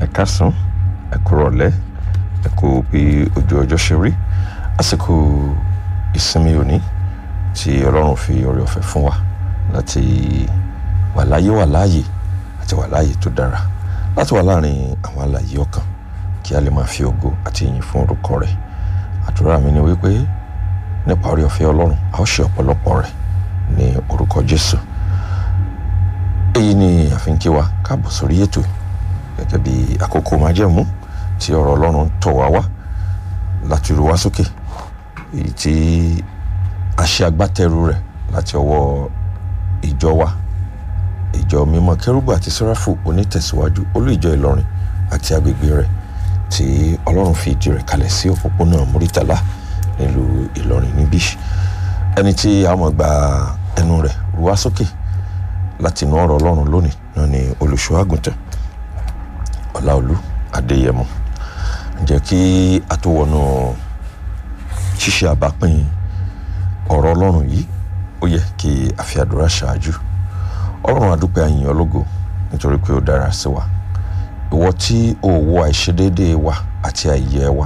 ẹ káàsán ẹ kú rọ̀lẹ́ ẹ kú bí ojú ọjọ́ ṣe rí àsìkò ìsinmi òní tí ọlọ́run fi oore ọ̀fẹ́ fún wa láti wà láyé wà láàyè àti wà láàyè tó dára láti wà láàrin àwọn alààyè ọkàn kí a lè máa fi ògo àti ìyìn fún orúkọ rẹ̀ àdúrà mi ni wípé nípa oore ọ̀fẹ́ ọlọ́run a ó ṣe ọ̀pọ̀lọpọ̀ rẹ̀ ní orúkọ jésù èyí ni àfihàn kí wa káàbọ̀ sórí ètò gẹ́gẹ́ bí àkókò májẹ̀mú tí ọ̀rọ̀ ọlọ́run tọ̀ wá wá láti ru wá sókè èyí tí a ṣe agbátẹrù rẹ̀ láti ọwọ́ ìjọ wa ìjọ mímọ́ kérúbù àti sẹ́ráfù onítẹ̀síwájú olú ìjọ ìlọrin àti agbègbè rẹ̀ tí ọlọ́run fi ìdí rẹ̀ kalẹ̀ sí òpópónà múrítàlá nílùú ìlọrin níbí ẹni tí a mọ̀ gba ẹnu rẹ̀ ru wá sókè láti inú ọ̀rọ̀ ọlọ́run lónìí náà ni olùṣọ́ àgùntàn ọláolú adéyẹmọ ǹjẹ́ kí a tó wọnú ṣíṣe àbápín ọ̀rọ̀ ọlọ́run yìí ó yẹ kí a fi àdúrà ṣáájú ọlọ́run adúpẹ́ àyìn ológo nítorí pé ó dára sí wa ìwọ tí o wo àìṣedéédéé wa àti àìyẹ wa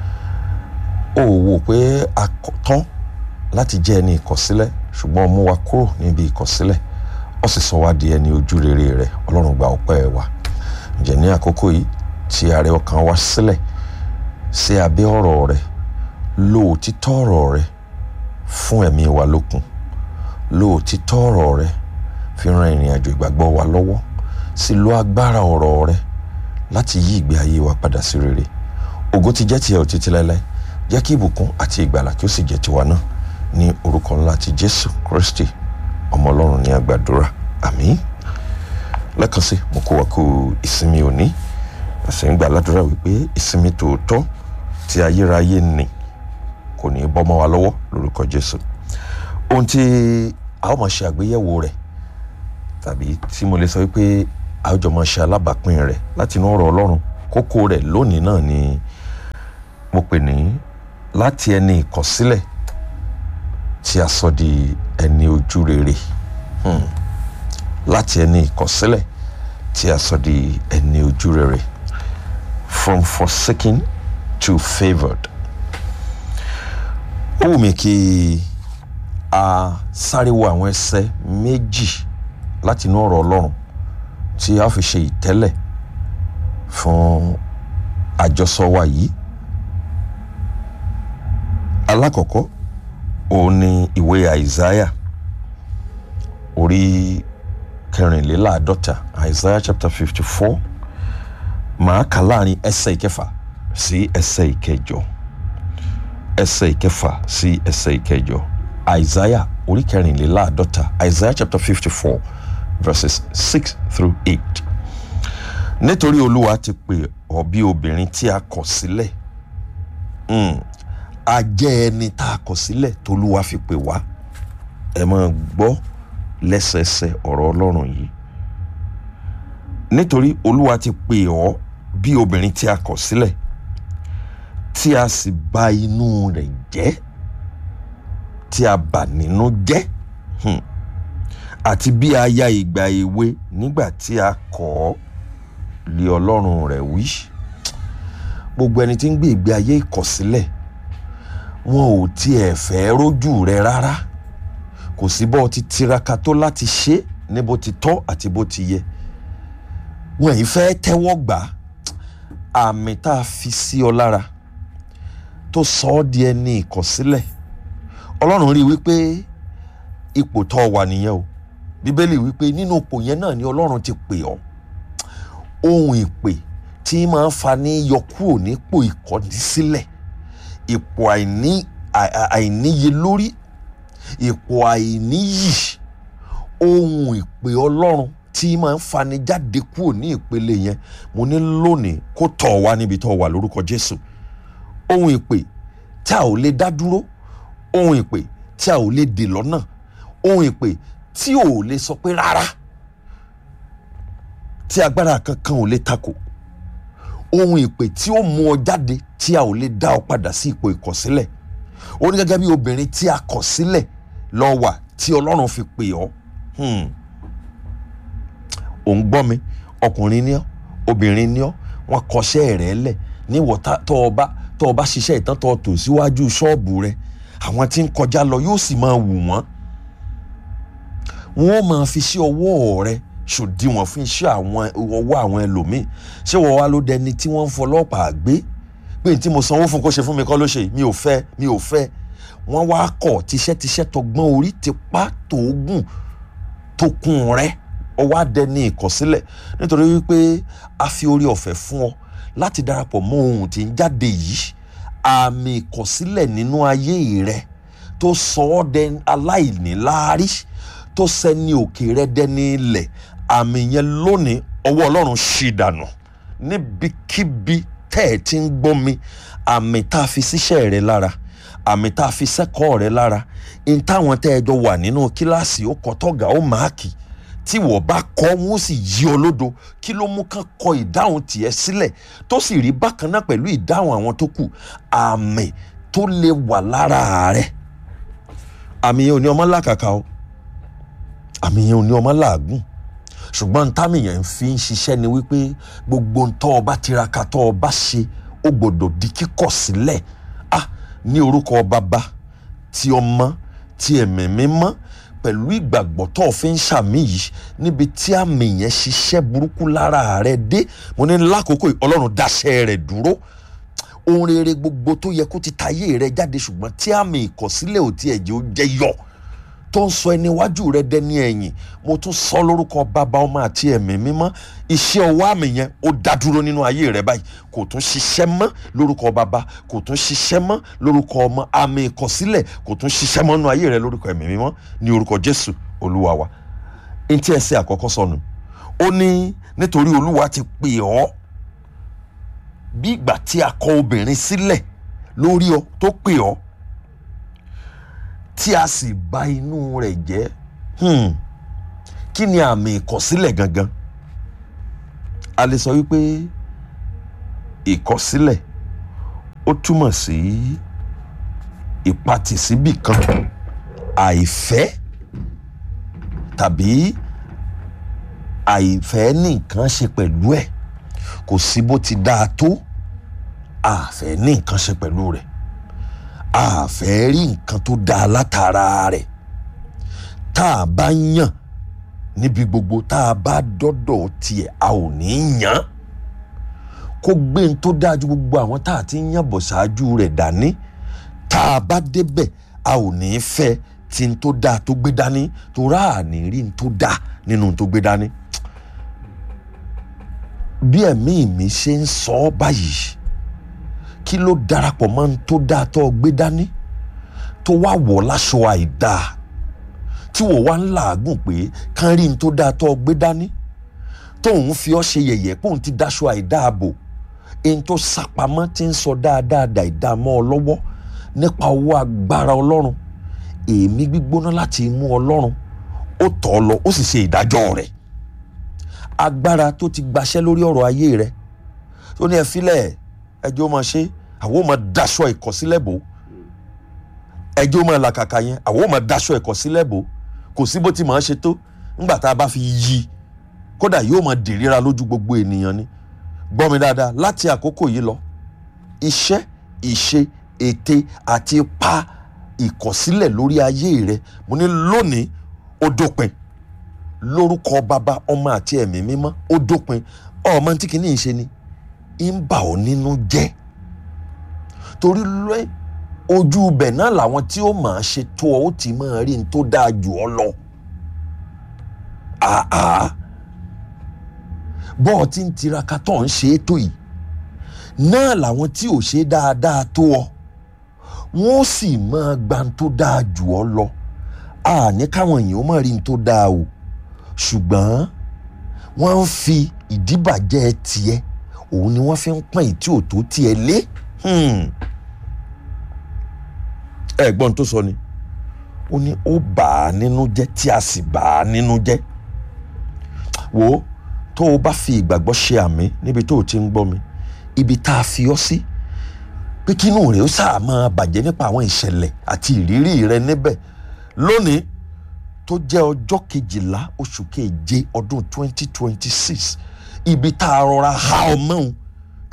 o wò pé a tán láti jẹ́ ẹni ìkọ̀sílẹ̀ ṣùgbọ́n mú wa kúrò níbi ìkọ̀sílẹ̀ ó sì sọ wá di ẹni ojú rere rẹ ọlọ́run gba ọpẹ́ wa ǹjẹ́ ní àkókò yìí tí ààrẹ ọkàn wa sílẹ̀ sí abẹ́ ọ̀rọ̀ rẹ lo òtítọ́ ọ̀rọ̀ rẹ fún ẹ̀mí wa lókun lo òtítọ́ ọ̀rọ̀ rẹ fi ran ìrìn àjò ìgbàgbọ́ wa lọ́wọ́ sì lo agbára ọ̀rọ̀ rẹ láti yí ìgbé ayé wa padà sí rere ògo ti jẹ́ tiẹ̀ òtítí láéláé jẹ́ kí ìbùkún àti ìgbàlà kí ó sì jẹ́ tiwa náà ní orúkọ ńlá ti jésù kristi ọmọ ọlọ́run ní àgbàdúrà àmín lẹ́ẹ̀kan sí mo kó wa kú ìsinmi òní àṣẹ ń gbà ládùúrà wípé ìsinmi tòótọ́ tí ayérayé nì kò ní í bọ́ mọ́ wa lọ́wọ́ lórúkọ jésù ohun tí a ó máa ṣe àgbéyẹ̀wò rẹ̀ tàbí tí mo lè sọ wípé a ó jọ máa ṣe alábàápín rẹ̀ láti inú ọ̀rọ̀ ọlọ́run kókó rẹ̀ lónìí náà ni mo pè ní láti ẹni ìkọ̀sílẹ̀ tí a sọ di ẹni ojú rere hmm. láti ẹni ìkọ̀sílẹ̀ tí a sọ di ẹni ojú rere from forsaken to favoured ó wù mí kí a sáré wo àwọn ẹsẹ̀ méjì láti inú ọ̀rọ̀ ọlọ́run tí a fi ṣe ìtẹ́lẹ̀ fún àjọsọ wa yìí alákọ̀ọ́kọ́ òun ni ìwé àìsáyà orí kẹrìnléláàádọ́ta àìsáyà chapter fifty four màá kà láàrin ẹsẹ̀ ìkẹfà sí ẹsẹ̀ ìkẹjọ ẹsẹ̀ ìkẹfà sí ẹsẹ̀ ìkẹjọ àìsáyà orí kẹrìnléláàádọ́ta àìsáyà chapter fifty four verses six through eight nítorí olúwa ti pè ọ́ bí obìnrin tí a kọ̀ sílẹ̀ a jẹ́ ẹni tá a kọ̀ sílẹ̀ tolúwa fi pè wá ẹ máa gbọ́ lẹ́sẹẹsẹ ọ̀rọ̀ ọlọ́run yìí nítorí olúwa ti pè ọ́ bí obìnrin tí a kọ̀ sílẹ̀ tí a sì bà inú rẹ̀ jẹ́ tí a bà nínú jẹ́ àti bí aya ìgbà èwe nígbà tí a kọ̀ ọ́ lé ọlọ́run rẹ̀ wí gbogbo ẹni tí ń gbé ìgbé ayé ìkọ̀sílẹ̀ wọn ò tiẹ̀ fẹ́ rójú rẹ rárá kò sí bó ti tiraka tó láti ṣe ní bó ti tọ́ àti bó ti yẹ wọn yìí fẹ́ tẹ́wọ́ gbà àmì tá a fi sí ọ lára tó sọ ọ́ di ẹni ìkọ̀sílẹ̀ ọlọ́run rí i wípé ipò tó wà nìyẹn o bíbélì wípé nínú ipò yẹn náà ni ọlọ́run ti pè ọ́ ohun ìpè tí máa ń fa ní yọ kúrò nípò ìkọ̀sílẹ̀ ipò àìní àìníye lórí ipò àìníyì ohun ìpè ọlọ́run tí máa ń fani jáde kúrò ní ìpele yẹn mo ní lónìí kó tọ̀ wá níbi tó wà lórúkọ jésù ohun ìpè tí a ò lè dá dúró ohun ìpè tí a ò lè dè lọ́nà ohun ìpè tí ò lè sọ pé rárá tí agbára kankan ò lè takò ohun ìpè tí ó mú ọ jáde tí a ò lè dá ọ padà sí ipò ìkọ̀sílẹ̀ ó ní gẹ́gẹ́ bí obìnrin tí a kọ̀ sílẹ̀ lọ wà tí ọlọ́run fi pè ọ́ ò ń gbọ́ mi ọkùnrin ni ọ́ obìnrin ni ọ́ wọ́n kọṣẹ́ rẹ̀ lẹ̀ níwọ̀ tó o bá tó o bá ṣiṣẹ́ ìtàn tó o tò síwájú ṣọ́ọ̀bù rẹ̀ àwọn tí ń kọjá lọ yóò sì máa wù wọ́n wọ́n máa fi sí ọwọ́ rẹ̀ ṣòdiwọ̀n fún iṣẹ́ àwọn ọwọ́ àwọn ẹlòmíì ṣé wọ́n wá ló dẹni tí wọ́n ń fọlọ́pàá gbé pé tí mo sanwó fún kó ṣe fún mi kọ́ ló ṣe mi ò fẹ́ mi ò fẹ́ wọ́n wá kọ̀ tíṣẹ́tíṣẹ́ tọgbọ́n orí ti pa tóògùn tó kún rẹ̀ ọwọ́ adẹni ìkọ̀sílẹ̀ nítorí wípé a fi orí ọ̀fẹ́ fún ọ láti darapọ̀ mọ́ ohun tí ń jáde yìí àmì ìkọ̀sílẹ̀ nínú ayé rẹ tó sọ ọ́ dẹ aláìníláárí tó sẹ́ni òkè rẹ dẹni ilẹ̀ àmì yẹn lónìí ọwọ́ ọlọ́run ṣì dànù níbikíbi tẹ́ ẹ̀ ti ń gbọ́ mi àmì tá a fi síṣẹ́ rẹ lára àmì tá a fi sẹ́kọ̀ọ́ rẹ lára ní táwọn tẹ́ ẹ jọ wà nínú kíláàsì ó kọ́ tọ́gà ó máàkì tí wọ́n bá kọ́ wọ́n sì yí ọ lódo kí ló mú kán kọ ìdáhùn tiẹ̀ sílẹ̀ tó sì rí bákan náà pẹ̀lú ìdáhùn àwọn tó kù àmì tó lè wà lára rẹ̀ àmì yẹn ò ní ọmọ làkàkà o àmì yẹn ò ní ọmọ làágùn ṣùgbọ́n ntàmì yẹn fi ń ṣiṣẹ́ ni wípé gbogbo ntọ́ ọba tiraka tọ́ ọba ṣe ó gbọ́dọ̀ di kíkọ̀ sílẹ̀ ah ní orúkọ bàbá ti ọmọ ti ẹ̀mí mímọ́ pẹ̀lú ìgbàgbọ́ tó o fi ń ṣàmì yìí níbi tí àmì yẹn ṣiṣẹ́ burúkú lára rẹ dé mo ní lákòókò ọlọ́run dáṣẹ́ rẹ̀ dúró ohun rere gbogbo tó yẹ kó ti tayé rẹ jáde ṣùgbọ́n tí àmì ìkọ̀sílẹ̀ ò tiẹ̀ jẹ́ ó jẹ́ yọ tó ń sọ ẹni iwájú rẹ dẹni ẹ̀yìn mo tún sọ lórúkọ bàbá ọmọ àti ẹ̀mí mímọ́ iṣẹ́ ọwọ́ àmì yẹn ó dá dúró nínú ayé rẹ báyìí kò tún ṣiṣẹ́ mọ́ lórúkọ bàbá kò tún ṣiṣẹ́ mọ́ lórúkọ ọmọ àmì ìkọ̀sílẹ̀ kò tún ṣiṣẹ́ mọ́ nínú ayé rẹ lórúkọ ẹ̀mí mímọ́ ní orúkọ Jésù olúwa wa ntí ẹsẹ̀ àkọ́kọ́ sọnù ó ní nítorí olúwa ti pè ọ́ bí ìgbà tí a kọ obìnrin sílẹ̀ lórí ọ tó pè ọ́ tí a sì bà inú rẹ̀ jẹ́ hmm. kí ni àmì ìkọ̀sílẹ̀ gangan a lè sọ wípé ìkọ̀sílẹ̀ ó túmọ̀ sí ìpatìsíbì kan àìfẹ́ tàbí àìfẹ́ ní nǹkan ṣe pẹ̀lú ẹ̀ kò sí bó ti dáa tó àfẹ́ ní nǹkan ṣe pẹ̀lú rẹ̀ a fẹ́ rí nǹkan tó dáa látara rẹ̀ tá a bá yàn níbi gbogbo tá a bá dọ́dọ̀ tiẹ̀ a ò ní yàn kó gbé n tó dáa ju gbogbo àwọn tá a ti ń yàn bọ̀ ṣáájú rẹ̀ dání tá a bá débẹ̀ a ò ní fẹ́ tí n tó dáa tó gbé dání tó rà á ní rí n tó dáa nínú n tó gbé dání bí ẹ̀mí mi ṣe ń sọ ọ́ báyìí kí ló darapọ̀ mọ́ ní tó dáa tó gbé dání tó wá wọ̀ láṣọ àìdáa tí wò wá ń làágùn pé kán rí ní tó dáa tó gbé dání tóun fi ọ́ ṣe yẹ̀yẹ́ pé òun ti dáṣọ àìdáa bò èyí tó sàpamọ́ ti ń sọ dáadáa dáadáa mọ́ ọ lọ́wọ́ nípa owó agbára ọlọ́run èémí gbígbóná láti mú ọlọ́run ó tọ̀ ọ́ lọ ó sì ṣe ìdájọ́ rẹ̀ agbára tó ti gbaṣẹ́ lórí ọ̀rọ̀ ayé rẹ̀ tó ní ẹ filẹ̀ ẹjọ́ máa ṣe àwọn ò máa daṣọ ìkọ̀sílẹ̀ bò ẹjọ́ máa làkàkà yẹn àwọn ò máa daṣọ ìkọ̀sílẹ̀ bò kò sí bó ti máa ṣe tó ńgbà tá a bá fi yí kódà yóò máa dìríra lójú gbogbo ènìyàn ni gbọ́ mi dáadáa láti àkókò yìí lọ iṣẹ́ ìṣe ète àti pa ìkọ̀sílẹ̀ lórí ayé rẹ mo ní lónìí ó dópin lórúkọ bàbá ọmọ àti ẹ̀mí mímọ́ ó dópin ọmọ tí kìíní ṣe ni ń bà ọ́ nínú jẹ́ torí lẹ́ ojú ibẹ̀ náà làwọn tí ó máa ṣe tó ọ ó ti máa rí ní tó dáa jù ọ lọ àá bọ́ọ̀ tí ń tiraka tó ń ṣe é tó yìí náà làwọn tí ò ṣe dáadáa tó ọ wọ́n sì máa gba ní tó dáa jù ọ lọ àní káwọn èèyàn ó máa rí ní tó dáa o ṣùgbọ́n wọ́n ń fi ìdíbàjẹ́ tiẹ̀ òun ni wọ́n fi ń pọ́n ìtí òtó tiẹ̀ lé ẹ̀gbọ́n tó sọ ni ó ní ó bà á nínú jẹ́ tí a sì bà á nínú jẹ́ wò ó tó o bá fi ìgbàgbọ́ ṣe àmì níbi tó o ti ń gbọ́ mi ibi tá a fi ọ́ sí pé kínú rẹ̀ ó sáà máa bàjẹ́ nípa àwọn ìṣẹ̀lẹ̀ àti ìrírí rẹ níbẹ̀ lónìí tó jẹ́ ọjọ́ kejìlá oṣù keje ọdún twenty twenty six ibi tá a rọra ha ọmọ òun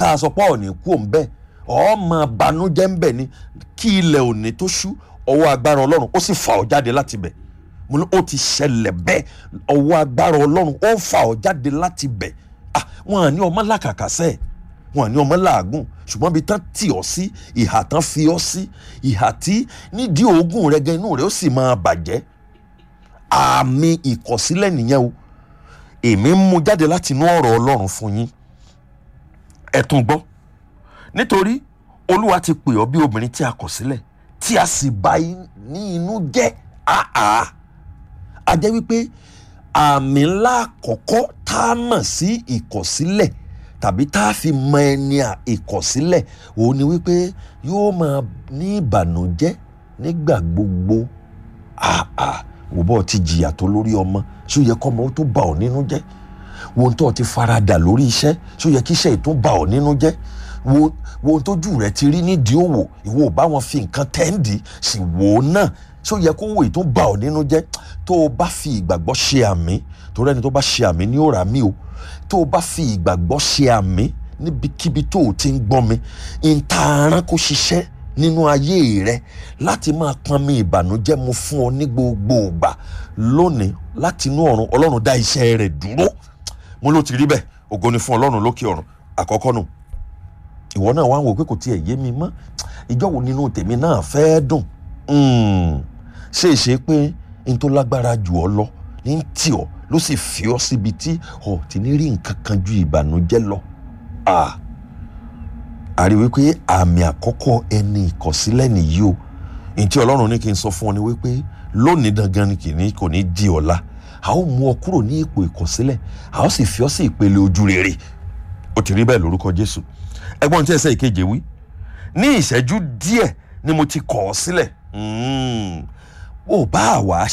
tá a sọ pé ọ̀nì kú òun bẹ́ẹ̀ ọmọ banújẹ́ ń bẹ̀ ni kí ilẹ̀ òní tó ṣú ọwọ́ agbára ọlọ́run ó sì fà ọ́ jáde láti bẹ̀ mo ní ó ti ṣẹlẹ̀ bẹ́ẹ̀ ọwọ́ agbára ọlọ́run ó fà ọ́ jáde láti bẹ̀ ah wọn à ní ọmọ làkàkà sẹ́ẹ̀ wọn à ní ọmọ làágùn ṣùgbọ́n ibi tán tì ọ́ sí ìhà tán fi ọ́ sí ìhà tí nídìí oògùn rẹ gan inú rẹ ó sì máa bàjẹ́ àmì ìkọ̀sílẹ̀ nìyẹn o èmi ń mú jáde láti inú ọ̀rọ̀ ọlọ́run fún yín ẹ tún gbọ́ nítorí olúwa ti pè ọ́ bí obìnrin tí a kọ̀ sílẹ̀ tí a sì bá ní inú jẹ́ àá a jẹ́ wípé àmì ńlá àkọ́kọ́ tá a mọ̀ sí ìkọ̀sílẹ̀ tàbí tá a fi mọ ẹni ìkọ̀sílẹ̀ òun ni wípé yóò máa ní ìbànújẹ́ nígbà gbogbo àà wò bọ́ ti jìyà tó lórí ọmọ ṣó yẹ kọ́ ọmọ ó tó bà ọ́ nínú jẹ́ wo ohun tó ti faradà lórí iṣẹ́ ṣó yẹ kí iṣẹ́ ìtún bà ọ́ nínú jẹ́ wo wo ohun tójú rẹ ti rí nídìí òwò ìwọ ò bá wọn fi nǹkan tẹ́ǹdì sì wò ó náà ṣó yẹ kó wò ìtún bà ọ́ nínú jẹ́ tó o bá fi ìgbàgbọ́ ṣe àmì torí ẹni tó bá ṣe àmì ní òrà mi o tó o bá fi ìgbàgbọ́ ṣe àmì níbikíbi tó o ti ń gbọ́n mi ìtaarán kó ṣiṣẹ́ nínú ayé rẹ láti máa pọnmi ìbànújẹ́ mu fún ọ ní gbogbo ìgbà lónìí láti inú ọ̀run ọlọ́run dá iṣẹ́ rẹ̀ dúró mo ló ti rí bẹ́ẹ̀ ògo ni fún ọlọ́run lókè ọ̀run àkọ́kọ́ nù ìwọ náà wá ń wò pé kò tiẹ̀ yé mi mọ́ ìjọ wo nínú tèmi náà fẹ́ dùn ṣe é ṣe pé n tó lágbára jù ọ lọ ní tì ọ ló sì fi ọ síbi tí ọ ti ní rí nǹkan kan ju ìbànújẹ́ lọ a rí wípé àmì àkọ́kọ́ ẹni ìkọ̀sílẹ̀ nìyí o ntí ọlọ́run ní kí n sọ fún ọ ni wípé lónìí dangan ni kìíní kò ní di ọ̀la a ó mú ọ kúrò ní ipò ìkọ̀sílẹ̀ a ó sì fi ọ sí ìpele ojú rere ó ti rí bẹ́ẹ̀ lórúkọ jésù ẹgbọ́n tí ẹsẹ̀ ìkeje wí ní ìṣẹ́jú díẹ̀ ni mo ti kọ̀ ọ́ sílẹ̀ ó bá àwa